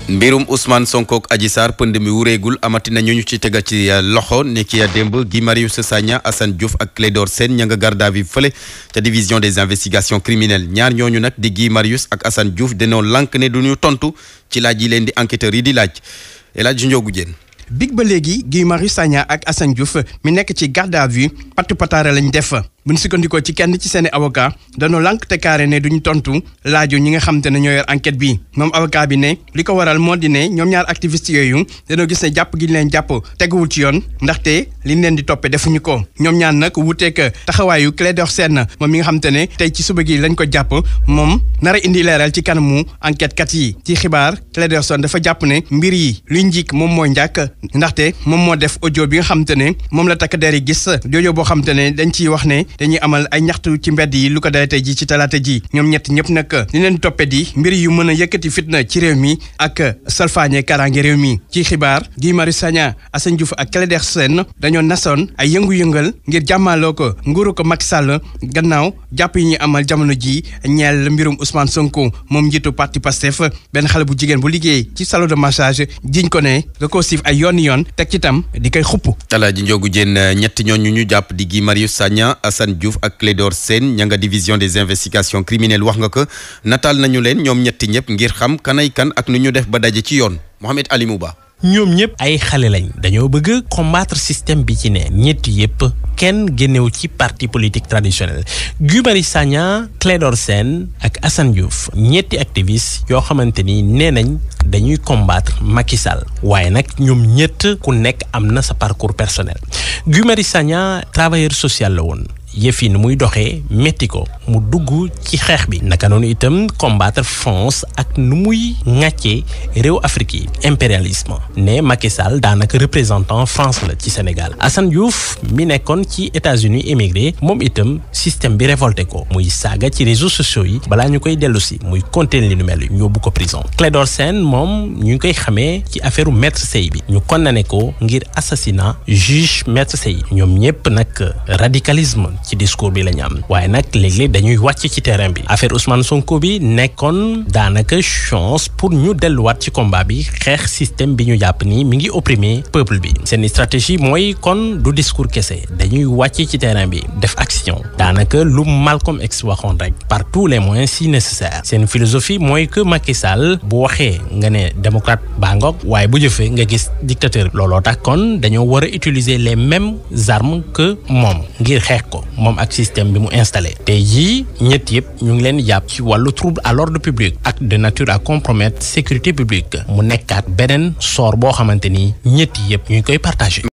mbirum Ousmane Sonko ak Adji Sarr pënd mi wureegul amati na ñu ñu ci tega ci loxo ne ki démb Guy Marius Sagna Assane Diouf ak Clédor Sène ña nga garde à vue fële ca division des investigations criminelles ñaar ñooñu nag di Guy Marius ak Assane Diouf dañoo lànk ne du ñu tontu ci laaj yi leen di enquêteurs yi di laaj El Hadj Ndiogou Diène big ba léegi Guy Marius Sagna ak Assane Diouf mi nekk ci garde à vue pattu pataare lañ def bu ñu sukkandikoo ci kenn ci seeni avocat dañoo lànk te carré ne duñu tontu laaju ñi nga xam te ne ñoo yor enquête bi moom avocat bi ne li ko waral moo di ne ñoom ñaar activiste yooyu dañoo gis ne jàpp gi ñu leen jàpp teguwul ci yoon ndaxte liñ leen di toppee defuñu ko ñoom ñaar nag wuuteeg taxawaayu Clédor Sène moom mi nga xam te ne tey ci suba gi lañ ko jàpp moom nar a indi leeral ci kanamu enquête kat yi ci xibaar Clédor Sène dafa jàpp ne mbir yi luy njik moom mooy njàkk ndaxte moom moo def audio bi nga xam te ne moom la takk der yi gis audio boo xam te ne dañ ciy wax ne dañuy amal ay ñaxtu ci mbedd yi lu ko dalee tey ji ci talaata ji ñoom ñett ñëpp nag li leen toppee di mbir yu mën a yëkkati fitna ci réew mi ak salfaañe karange réew mi ci xibaar Guy Marius Sagna Assane Diouf ak Clédor Sène dañoo nasoon ay yëngu-yëngal ngir jàmmaloo ko nguuru ko Macky Sall gannaaw jàpp yi ñuy amal jamono ji ñeel mbirum Ousmane Sonko moom njiitu parti Pastef benn xale bu jigéen bu liggéey ci salon de massage jiñ ko ne da koo siif ay yoon yoon teg ci tam di koy xupp Alaaji Ndiogou Diène ñetti ñooñu ñu jàpp di Guy Marius Sagna Assane Diouf ak Clédor Sène ña nga division des investigations criminelles wax nga ko nataal nañu leen ñoom ñetti ñëpp ngir xam kanay kan ak nu ñu def ba daje ci yoon Mohamed Ali Mouba ñoom ñëpp ay xale lañ dañoo bëgg combattre système bi ci ne ñett yëpp kenn génnewu ci parti politique traditionnel Guy Marius Sagna Clédor Sène ak Assane Diouf ñetti activistes yoo xamante ni nee nañ dañuy combattre Macky Sall waaye nag ñoom ñett ku nekk am na sa parcours personnel Guy Marius Sagna travailleur social la woon yëf yi nu muy doxee métti ko mu dugg ci xeex bi naka noonu itam combattre France ak nu muy ŋàccee réew Afrique yi impérialisme ne Macky Sall daanaka représentant France la ci Sénégal Assane Diouf mi nekkoon ci États-Unis émigré moom itam système bi révolté ko muy saaga ci réseaux sociaux yi balaa ñu koy dellu si muy compter li nu mel ñu yóbbu ko prison Clédor Sène moom ñu ngi koy xamee ci affaire maître Sey bi ñu condamné ko ngir assassinat juge maître Sey ñoom ñëpp nag radicalisme ci discours bi la ñu am waaye nag léeg-léeg dañuy wàcc ci terrain bi affaire Ousmane Sonko bi nekkoon daanaka chance pour ñu delluwaat ci combat bi xeex système bi ñu jàpp ni mi ngi opprimer peuple bi seen stratégie mooy kon du discours kese dañuy wàcc ci terrain bi def action daanaka lu Malcolm X waxoon rek par tous les moyens si nécessaire seen philosophie mooy que Macky Sall bu waxee nga ne démocrate baa ngoog waaye bu jëfee nga gis dictateur looloo tax kon dañoo war a utiliser les mêmes armes que moom ngir xeex ko moom ak système bi mu installé tey jii ñett yëpp ñu ngi leen jàpp ci wàllu trouble à l'ordre public ak de nature à compromettre sécurité publique mu nekkaat beneen sort boo xamante ni ñett yëpp ñu ngi koy partagé.